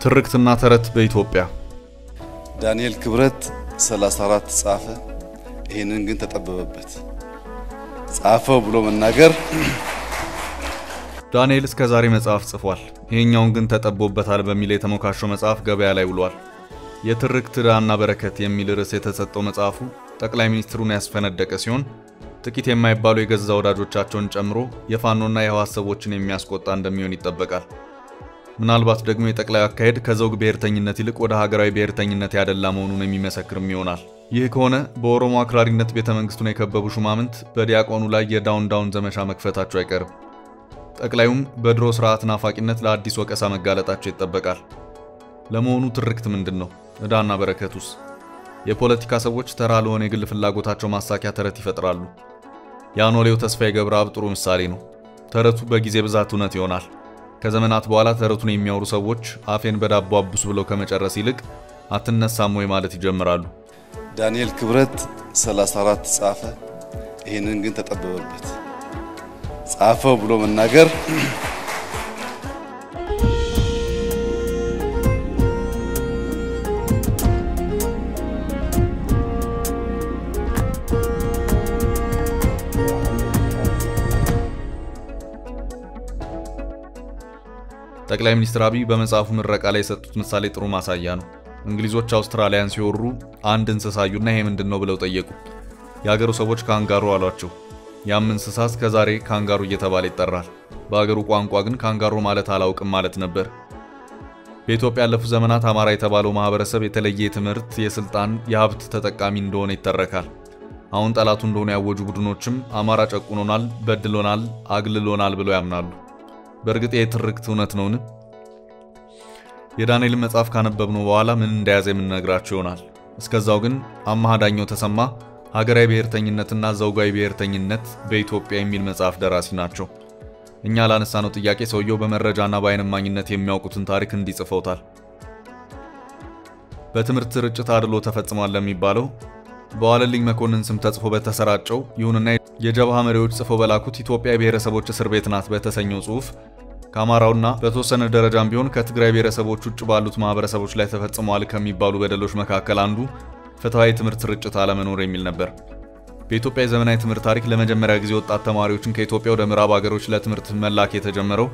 ትርክትና ተረት በኢትዮጵያ ዳንኤል ክብረት 34 ጻፈ። ይህንን ግን ተጠበበበት። ጻፈው ብሎ መናገር ዳንኤል እስከ ዛሬ መጽሐፍ ጽፏል። ይሄኛውን ግን ተጠቦበታል በሚል የተሞካሸው መጽሐፍ ገበያ ላይ ውሏል። የትርክት ዕዳና በረከት የሚል ርዕስ የተሰጠው መጽሐፉ ጠቅላይ ሚኒስትሩን ያስፈነደቀ ሲሆን ጥቂት የማይባሉ የገዛ ወዳጆቻቸውን ጨምሮ የፋኖና የህወሓት ሰዎችን የሚያስቆጣ እንደሚሆን ይጠበቃል። ምናልባት ደግሞ የጠቅላዩ አካሄድ ከዘውግ ብሔርተኝነት ይልቅ ወደ ሀገራዊ ብሔርተኝነት ያደላ መሆኑን የሚመሰክርም ይሆናል። ይህ ከሆነ በኦሮሞ አክራሪነት ቤተ መንግስቱን የከበቡ ሹማምንት በዲያቆኑ ላይ የዳውን ዳውን ዘመቻ መክፈታቸው አይቀርም። ጠቅላዩም በድሮ ስርዓት ናፋቂነት ለአዲስ ወቀሳ መጋለጣቸው ይጠበቃል። ለመሆኑ ትርክት ምንድን ነው? ዕዳና በረከቱስ? የፖለቲካ ሰዎች ተራ ለሆነ የግል ፍላጎታቸው ማሳኪያ ተረት ይፈጥራሉ። የአኖሌው ተስፋዬ ገብረአብ ጥሩ ምሳሌ ነው። ተረቱ በጊዜ ብዛት እውነት ይሆናል። ከዘመናት በኋላ ተረቱን የሚያወሩ ሰዎች አፌን በዳቦ አብሱ ብለው ከመጨረስ ይልቅ አትነሳም ወይ ማለት ይጀምራሉ። ዳንኤል ክብረት 34 ጻፈ። ይህንን ግን ተጠበበበት። ጻፈው ብሎ መናገር ጠቅላይ ሚኒስትር አብይ በመጽሐፉ ምረቃ ላይ የሰጡት ምሳሌ ጥሩ ማሳያ ነው። እንግሊዞች አውስትራሊያን ሲወሩ አንድ እንስሳ አዩና ይሄ ምንድን ነው ብለው ጠየቁ። የሀገሩ ሰዎች ካንጋሮ አሏቸው። ያም እንስሳ እስከ ዛሬ ካንጋሩ እየተባለ ይጠራል። በሀገሩ ቋንቋ ግን ካንጋሮ ማለት አላውቅም ማለት ነበር። በኢትዮጵያ ያለፉት ዘመናት አማራ የተባለው ማህበረሰብ የተለየ የትምህርት፣ የስልጣን፣ የሀብት ተጠቃሚ እንደሆነ ይተረካል። አሁን ጠላቱ እንደሆነ ያወጁ ቡድኖችም አማራ ጨቁኖናል፣ በድሎናል፣ አግልሎናል ብለው ያምናሉ። በእርግጥ የትርክት እውነት ነውን? የዳንኤልን መጽሐፍ ካነበብነው በኋላ ምን እንደያዘ የምንነግራችሁ ይሆናል። እስከዛው ግን አማሃ ዳኘው ተሰማ ሀገራዊ ብሔርተኝነትና ዘውጋዊ ብሔርተኝነት በኢትዮጵያ የሚል መጽሐፍ ደራሲ ናቸው። እኛ ላነሳነው ጥያቄ ሰውየው በመረጃና በዓይን እማኝነት የሚያውቁትን ታሪክ እንዲጽፈውታል። በትምህርት ስርጭት አድሎ ተፈጽሟል ለሚባለው በዋለልኝ መኮንን ስም ተጽፎ በተሰራጨው ይሁንና የጀብሃ መሪዎች ጽፈው በላኩት ኢትዮጵያ የብሔረሰቦች እስር ቤት ናት በተሰኘው ጽሑፍ ከአማራውና በተወሰነ ደረጃም ቢሆን ከትግራይ ብሔረሰቦች ውጭ ባሉት ማህበረሰቦች ላይ ተፈጽመዋል ከሚባሉ በደሎች መካከል አንዱ ፍትሐዊ ትምህርት ስርጭት አለመኖር የሚል ነበር። በኢትዮጵያ የዘመናዊ ትምህርት ታሪክ ለመጀመሪያ ጊዜ ወጣት ተማሪዎችን ከኢትዮጵያ ወደ ምዕራብ ሀገሮች ለትምህርት መላክ የተጀመረው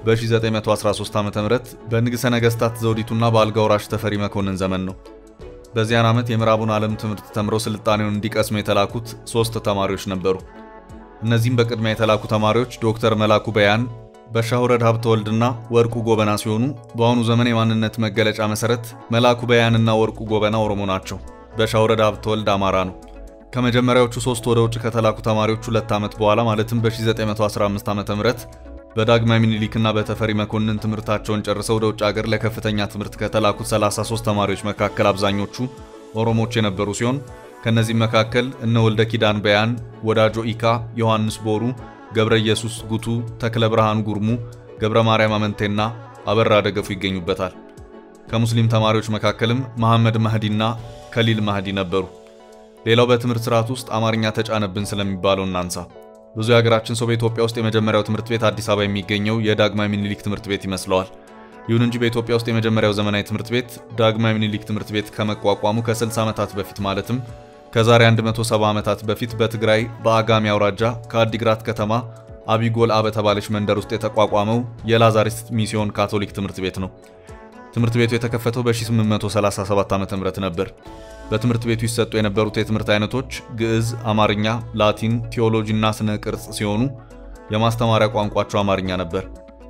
በ1913 ዓ ም በንግሠ ነገሥታት ዘውዲቱና በአልጋ ወራሽ ተፈሪ መኮንን ዘመን ነው። በዚያን ዓመት የምዕራቡን ዓለም ትምህርት ተምረው ስልጣኔውን እንዲቀስሙ የተላኩት ሶስት ተማሪዎች ነበሩ። እነዚህም በቅድሚያ የተላኩ ተማሪዎች ዶክተር መላኩ በያን፣ በሻሁረድ ሀብተ ወልድና ወርቁ ጎበና ሲሆኑ በአሁኑ ዘመን የማንነት መገለጫ መሰረት መላኩ በያንና ወርቁ ጎበና ኦሮሞ ናቸው። በሻሁረድ ሀብተ ወልድ አማራ ነው። ከመጀመሪያዎቹ ሶስት ወደ ውጭ ከተላኩ ተማሪዎች ሁለት ዓመት በኋላ ማለትም በ1915 ዓ ም በዳግማዊ ምኒልክና በተፈሪ መኮንን ትምህርታቸውን ጨርሰው ወደ ውጭ ሀገር ለከፍተኛ ትምህርት ከተላኩት 33 ተማሪዎች መካከል አብዛኞቹ ኦሮሞች የነበሩ ሲሆን ከእነዚህም መካከል እነ ወልደ ኪዳን በያን፣ ወዳጆ ኢካ፣ ዮሐንስ ቦሩ፣ ገብረ ኢየሱስ ጉቱ፣ ተክለ ብርሃን ጉርሙ፣ ገብረ ማርያም አመንቴና አበራ ደገፉ ይገኙበታል። ከሙስሊም ተማሪዎች መካከልም መሐመድ ማህዲና ከሊል ማህዲ ነበሩ። ሌላው በትምህርት ስርዓት ውስጥ አማርኛ ተጫነብን ስለሚባለው እናንሳ። ብዙ የሀገራችን ሰው በኢትዮጵያ ውስጥ የመጀመሪያው ትምህርት ቤት አዲስ አበባ የሚገኘው የዳግማዊ ምኒልክ ትምህርት ቤት ይመስለዋል። ይሁን እንጂ በኢትዮጵያ ውስጥ የመጀመሪያው ዘመናዊ ትምህርት ቤት ዳግማዊ ምኒልክ ትምህርት ቤት ከመቋቋሙ ከ60 ዓመታት በፊት ማለትም ከዛሬ 170 ዓመታት በፊት በትግራይ በአጋሚ አውራጃ ከአዲግራት ከተማ አቢጎልአ በተባለች መንደር ውስጥ የተቋቋመው የላዛሪስት ሚስዮን ካቶሊክ ትምህርት ቤት ነው። ትምህርት ቤቱ የተከፈተው በ1837 ዓ.ም ነበር። በትምህርት ቤቱ ይሰጡ የነበሩት የትምህርት አይነቶች ግዕዝ፣ አማርኛ፣ ላቲን፣ ቴዎሎጂ እና ስነ ቅርጽ ሲሆኑ የማስተማሪያ ቋንቋቸው አማርኛ ነበር።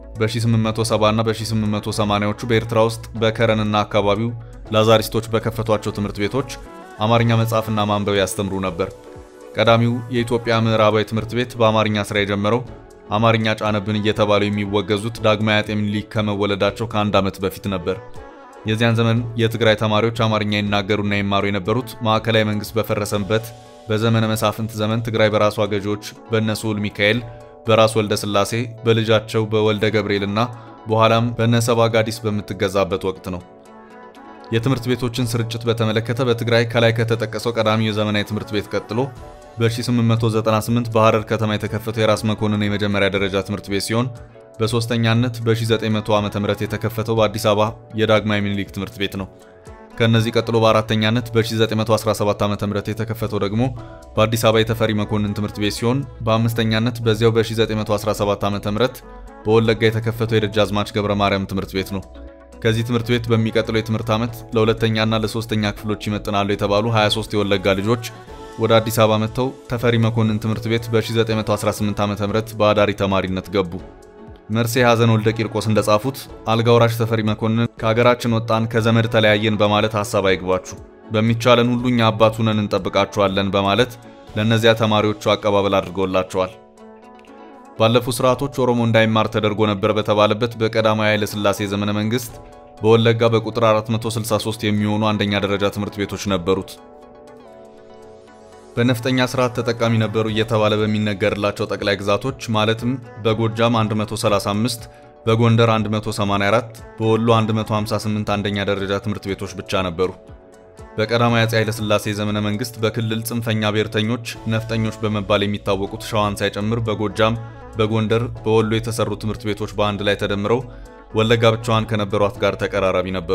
በ1870 እና በ1880ዎቹ በኤርትራ ውስጥ በከረንና አካባቢው ላዛሪስቶች በከፈቷቸው ትምህርት ቤቶች አማርኛ መጻፍና ማንበብ ያስተምሩ ነበር። ቀዳሚው የኢትዮጵያ ምዕራባዊ ትምህርት ቤት በአማርኛ ስራ የጀመረው አማርኛ ጫነብን እየተባሉ የሚወገዙት ዳግማዊ አጤ ምኒልክ ከመወለዳቸው ከአንድ ዓመት በፊት ነበር። የዚያን ዘመን የትግራይ ተማሪዎች አማርኛ ይናገሩና ይማሩ የነበሩት ማዕከላዊ መንግስት በፈረሰበት በዘመነ መሳፍንት ዘመን ትግራይ በራሷ ገዢዎች በእነ ስሁል ሚካኤል፣ በራስ ወልደ ስላሴ፣ በልጃቸው በወልደ ገብርኤልና በኋላም በእነ ሰባ ጋዲስ በምትገዛበት ወቅት ነው። የትምህርት ቤቶችን ስርጭት በተመለከተ በትግራይ ከላይ ከተጠቀሰው ቀዳሚው የዘመናዊ ትምህርት ቤት ቀጥሎ በ1898 በሐረር ከተማ የተከፈተው የራስ መኮንን የመጀመሪያ ደረጃ ትምህርት ቤት ሲሆን በሦስተኛነት በ1900 ዓ.ም የተከፈተው በአዲስ አበባ የዳግማዊ ምኒልክ ትምህርት ቤት ነው። ከእነዚህ ቀጥሎ በአራተኛነት በ1917 ዓ.ም የተከፈተው ደግሞ በአዲስ አበባ የተፈሪ መኮንን ትምህርት ቤት ሲሆን በአምስተኛነት በዚያው በ1917 ዓ.ም በወለጋ የተከፈተው የደጃዝማች ገብረ ማርያም ትምህርት ቤት ነው። ከዚህ ትምህርት ቤት በሚቀጥለው የትምህርት ዓመት ለሁለተኛና ለሶስተኛ ክፍሎች ይመጥናሉ የተባሉ 23 የወለጋ ልጆች ወደ አዲስ አበባ መጥተው ተፈሪ መኮንን ትምህርት ቤት በ1918 ዓ.ም በአዳሪ ተማሪነት ገቡ። መርሴ ሐዘን ወልደ ቂርቆስ እንደጻፉት አልጋ ወራሽ ተፈሪ መኮንን ከሀገራችን ወጣን፣ ከዘመድ ተለያየን በማለት ሐሳብ አይግባችሁ፣ በሚቻለን ሁሉ እኛ አባት ሁነን እንጠብቃችኋለን በማለት ለእነዚያ ተማሪዎቹ አቀባበል አድርገውላቸዋል። ባለፉ ስርዓቶች ኦሮሞ እንዳይማር ተደርጎ ነበር በተባለበት በቀዳማዊ ኃይለ ሥላሴ ዘመነ መንግስት በወለጋ በቁጥር 463 የሚሆኑ አንደኛ ደረጃ ትምህርት ቤቶች ነበሩት። በነፍጠኛ ስርዓት ተጠቃሚ ነበሩ እየተባለ በሚነገርላቸው ጠቅላይ ግዛቶች ማለትም በጎጃም 135፣ በጎንደር 184፣ በወሎ 158 አንደኛ ደረጃ ትምህርት ቤቶች ብቻ ነበሩ። በቀዳማዊ አፄ ኃይለ ሥላሴ ዘመነ መንግስት በክልል ጽንፈኛ ብሔርተኞች ነፍጠኞች በመባል የሚታወቁት ሸዋን ሳይጨምር በጎጃም በጎንደር በወሎ የተሰሩ ትምህርት ቤቶች በአንድ ላይ ተደምረው ወለጋ ብቻዋን ከነበሯት ጋር ተቀራራቢ ነበሩ።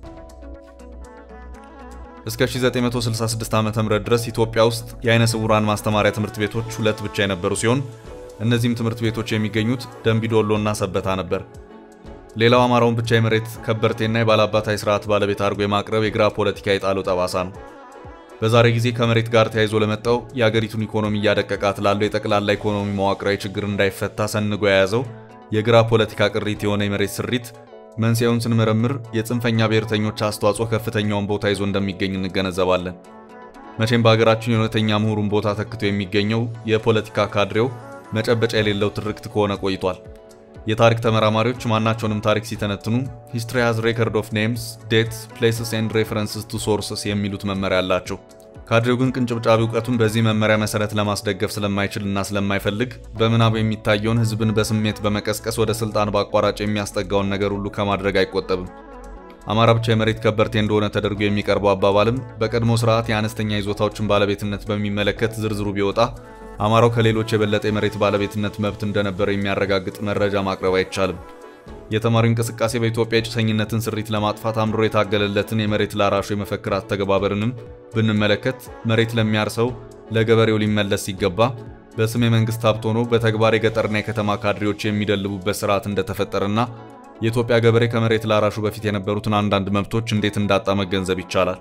እስከ 1966 ዓ.ም ድረስ ኢትዮጵያ ውስጥ የአይነ ስውራን ማስተማሪያ ትምህርት ቤቶች ሁለት ብቻ የነበሩ ሲሆን እነዚህም ትምህርት ቤቶች የሚገኙት ደንቢዶሎ እና ሰበታ ነበር። ሌላው አማራውን ብቻ የመሬት ከበርቴና የባላባታይ ስርዓት ባለቤት አድርጎ የማቅረብ የግራ ፖለቲካ የጣለው ጠባሳ ነው። በዛሬ ጊዜ ከመሬት ጋር ተያይዞ ለመጣው የአገሪቱን ኢኮኖሚ እያደቀቃት ላለው የጠቅላላ ኢኮኖሚ መዋቅራዊ ችግር እንዳይፈታ ሰንጎ የያዘው የግራ ፖለቲካ ቅሪት የሆነ የመሬት ስሪት መንስኤውን ስንመረምር የጽንፈኛ ብሔርተኞች አስተዋጽኦ ከፍተኛውን ቦታ ይዞ እንደሚገኝ እንገነዘባለን። መቼም በሀገራችን የእውነተኛ ምሁሩን ቦታ ተክቶ የሚገኘው የፖለቲካ ካድሬው መጨበጫ የሌለው ትርክት ከሆነ ቆይቷል። የታሪክ ተመራማሪዎች ማናቸውንም ታሪክ ሲተነትኑ ሂስትሪ ሃዝ ሬከርድ ኦፍ ኔምስ ዴትስ ፕሌስስ ኤንድ ሬፈረንስስ ቱ ሶርስስ የሚሉት መመሪያ አላቸው። ካድሬው ግን ቅንጭብጫቢ እውቀቱን በዚህ መመሪያ መሰረት ለማስደገፍ ስለማይችል እና ስለማይፈልግ በምናብ የሚታየውን ሕዝብን በስሜት በመቀስቀስ ወደ ስልጣን በአቋራጭ የሚያስጠጋውን ነገር ሁሉ ከማድረግ አይቆጠብም። አማራ ብቻ የመሬት ከበርቴ እንደሆነ ተደርጎ የሚቀርበው አባባልም በቀድሞ ስርዓት የአነስተኛ ይዞታዎችን ባለቤትነት በሚመለከት ዝርዝሩ ቢወጣ አማራው ከሌሎች የበለጠ የመሬት ባለቤትነት መብት እንደነበረው የሚያረጋግጥ መረጃ ማቅረብ አይቻልም። የተማሪው እንቅስቃሴ በኢትዮጵያ የጭሰኝነትን ስሪት ለማጥፋት አምሮ የታገለለትን የመሬት ላራሹ የመፈክር አተገባበርንም ብንመለከት መሬት ለሚያርሰው ለገበሬው ሊመለስ ሲገባ በስም የመንግስት ሀብት ሆኖ በተግባር የገጠርና የከተማ ካድሬዎች የሚደልቡበት ስርዓት እንደተፈጠረና የኢትዮጵያ ገበሬ ከመሬት ላራሹ በፊት የነበሩትን አንዳንድ መብቶች እንዴት እንዳጣ መገንዘብ ይቻላል።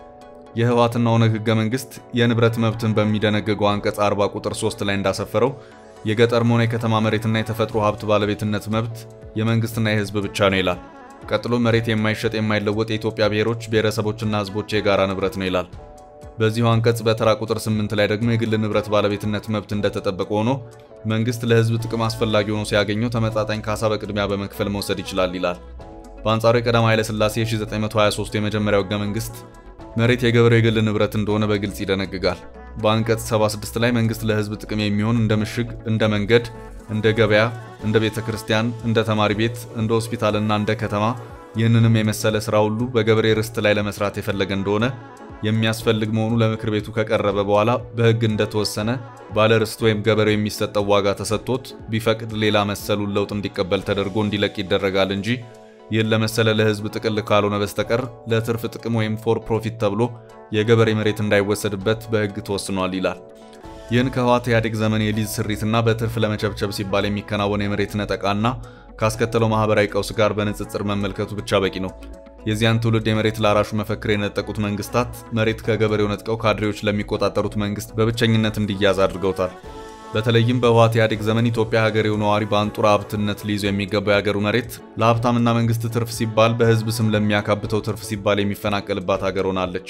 የህወሓትና ኦነግ ህገ መንግስት የንብረት መብትን በሚደነግገው አንቀጽ 40 ቁጥር 3 ላይ እንዳሰፈረው የገጠርም ሆነ የከተማ መሬትና የተፈጥሮ ሀብት ባለቤትነት መብት የመንግስትና የህዝብ ብቻ ነው ይላል። ቀጥሎ መሬት የማይሸጥ የማይለወጥ የኢትዮጵያ ብሔሮች ብሔረሰቦችና ህዝቦች የጋራ ንብረት ነው ይላል። በዚሁ አንቀጽ በተራ ቁጥር 8 ላይ ደግሞ የግል ንብረት ባለቤትነት መብት እንደተጠበቀ ሆኖ መንግስት ለህዝብ ጥቅም አስፈላጊ ሆኖ ሲያገኘው ተመጣጣኝ ካሳ በቅድሚያ በመክፈል መውሰድ ይችላል ይላል። በአንጻሩ የቀዳማዊ ኃይለ ሥላሴ የ1923 የመጀመሪያው ህገ መንግስት መሬት የገበሬው የግል ንብረት እንደሆነ በግልጽ ይደነግጋል። በአንቀጽ 76 ላይ መንግስት ለህዝብ ጥቅም የሚሆን እንደ ምሽግ፣ እንደ መንገድ፣ እንደ ገበያ፣ እንደ ቤተ ክርስቲያን፣ እንደ ተማሪ ቤት፣ እንደ ሆስፒታልና እንደ ከተማ ይህንንም የመሰለ ስራ ሁሉ በገበሬ ርስት ላይ ለመስራት የፈለገ እንደሆነ የሚያስፈልግ መሆኑ ለምክር ቤቱ ከቀረበ በኋላ በህግ እንደተወሰነ ባለ ርስት ወይም ገበሬው የሚሰጠው ዋጋ ተሰጥቶት ቢፈቅድ ሌላ መሰሉን ለውጥ እንዲቀበል ተደርጎ እንዲለቅ ይደረጋል እንጂ ይህን ለመሰለ ለህዝብ ጥቅል ካልሆነ በስተቀር ለትርፍ ጥቅም ወይም ፎር ፕሮፊት ተብሎ የገበሬ መሬት እንዳይወሰድበት በህግ ተወስኗል ይላል። ይህን ከህወሓት ኢህአዴግ ዘመን የሊዝ ስሪትና በትርፍ ለመቸብቸብ ሲባል የሚከናወን የመሬት ነጠቃና ካስከተለው ማህበራዊ ቀውስ ጋር በንጽጽር መመልከቱ ብቻ በቂ ነው። የዚያን ትውልድ የመሬት ላራሹ መፈክር የነጠቁት መንግስታት መሬት ከገበሬው ነጥቀው ካድሬዎች ለሚቆጣጠሩት መንግስት በብቸኝነት እንዲያዝ አድርገውታል። በተለይም በህወሓት ኢህአዴግ ዘመን ኢትዮጵያ ሀገሬው ነዋሪ በአንጡራ ሀብትነት ሊይዞ የሚገባው የሀገሩ መሬት ለሀብታምና መንግስት ትርፍ ሲባል በህዝብ ስም ለሚያካብተው ትርፍ ሲባል የሚፈናቀልባት ሀገር ሆናለች።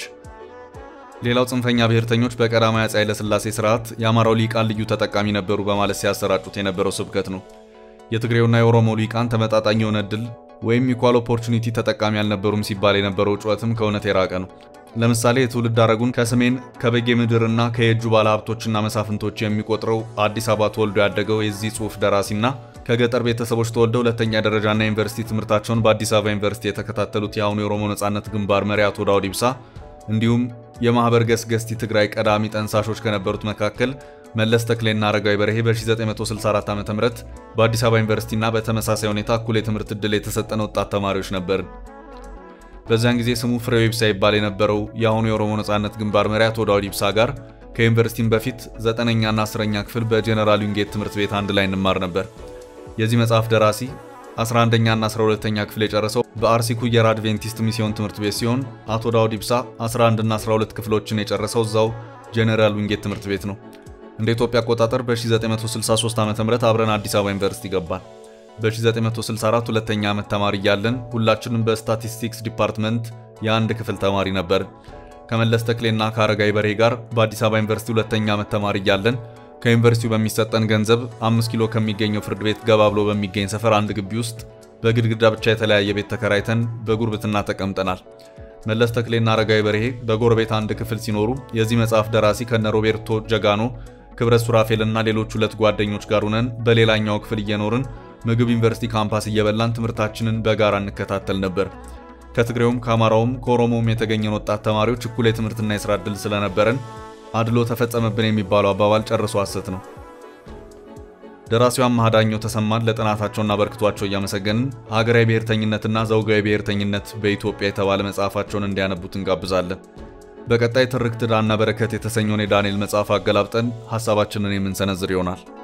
ሌላው ጽንፈኛ ብሔርተኞች በቀዳማዊ አፄ ኃይለሥላሴ ስርዓት የአማራው ሊቃን ልዩ ተጠቃሚ ነበሩ በማለት ሲያሰራጩት የነበረው ስብከት ነው። የትግሬውና የኦሮሞ ሊቃን ተመጣጣኝ የሆነ እድል ወይም ኢኳል ኦፖርቹኒቲ ተጠቃሚ አልነበሩም ሲባል የነበረው ጩኸትም ከእውነት የራቀ ነው። ለምሳሌ የትውልድ ሐረጉን ከሰሜን ከበጌ ምድርና ከየጁ ባለሀብቶችና መሳፍንቶች የሚቆጥረው አዲስ አበባ ተወልዶ ያደገው የዚህ ጽሑፍ ደራሲና ከገጠር ቤተሰቦች ተወልደው ሁለተኛ ደረጃና ዩኒቨርሲቲ ትምህርታቸውን በአዲስ አበባ ዩኒቨርሲቲ የተከታተሉት የአሁኑ የኦሮሞ ነጻነት ግንባር መሪ አቶ ዳውድ ኢብሳ እንዲሁም የማኅበር ገስገስቲ ትግራይ ቀዳሚ ጠንሳሾች ከነበሩት መካከል መለስ ተክሌና አረጋዊ በርሄ በ1964 ዓ.ም በአዲስ አበባ ዩኒቨርሲቲና በተመሳሳይ ሁኔታ እኩል የትምህርት ዕድል የተሰጠን ወጣት ተማሪዎች ነበርን። በዚያን ጊዜ ስሙ ፍሬው ይብሳ ይባል የነበረው የአሁኑ የኦሮሞ ነጻነት ግንባር መሪ አቶ ዳውድ ይብሳ ጋር ከዩኒቨርሲቲም በፊት ዘጠነኛና አስረኛ ክፍል በጄኔራል ዊንጌት ትምህርት ቤት አንድ ላይ እንማር ነበር። የዚህ መጽሐፍ ደራሲ 11ኛና 12ኛ ክፍል የጨረሰው በአርሲ ኩየር አድቬንቲስት ሚስዮን ትምህርት ቤት ሲሆን አቶ ዳውድ ይብሳ 11ና 12 ክፍሎችን የጨረሰው እዛው ጄኔራል ዊንጌት ትምህርት ቤት ነው። እንደ ኢትዮጵያ አቆጣጠር በ1963 ዓ.ም አብረን አዲስ አበባ ዩኒቨርሲቲ ገባን። በ1964 ሁለተኛ ዓመት ተማሪ እያለን ሁላችንም በስታቲስቲክስ ዲፓርትመንት የአንድ ክፍል ተማሪ ነበር። ከመለስ ተክሌና ከአረጋይ በርሄ ጋር በአዲስ አበባ ዩኒቨርሲቲ ሁለተኛ ዓመት ተማሪ እያለን ከዩኒቨርሲቲው በሚሰጠን ገንዘብ አምስት ኪሎ ከሚገኘው ፍርድ ቤት ገባ ብሎ በሚገኝ ሰፈር አንድ ግቢ ውስጥ በግድግዳ ብቻ የተለያየ ቤት ተከራይተን በጉርብትና ተቀምጠናል። መለስ ተክሌና አረጋዊ በርሄ በጎረቤት አንድ ክፍል ሲኖሩ የዚህ መጽሐፍ ደራሲ ከነ ሮቤርቶ ጀጋኖ፣ ክብረት ሱራፌልና ሌሎች ሁለት ጓደኞች ጋር ሆነን በሌላኛው ክፍል እየኖርን ምግብ ዩኒቨርሲቲ ካምፓስ እየበላን ትምህርታችንን በጋራ እንከታተል ነበር። ከትግሬውም ከአማራውም ከኦሮሞውም የተገኘን ወጣት ተማሪዎች እኩል የትምህርትና የስራ ዕድል ስለነበረን አድሎ ተፈጸመብን የሚባለው አባባል ጨርሶ ሐሰት ነው። ደራሲው አማሃ ዳኘው ተሰማን ለጥናታቸውና በርክቷቸው እያመሰገንን ሀገራዊ ብሔርተኝነትና ዘውጋዊ ብሔርተኝነት በኢትዮጵያ የተባለ መጽሐፋቸውን እንዲያነቡት እንጋብዛለን። በቀጣይ ትርክት ዕዳና በረከት የተሰኘውን የዳንኤል መጽሐፍ አገላብጠን ሐሳባችንን የምንሰነዝር ይሆናል።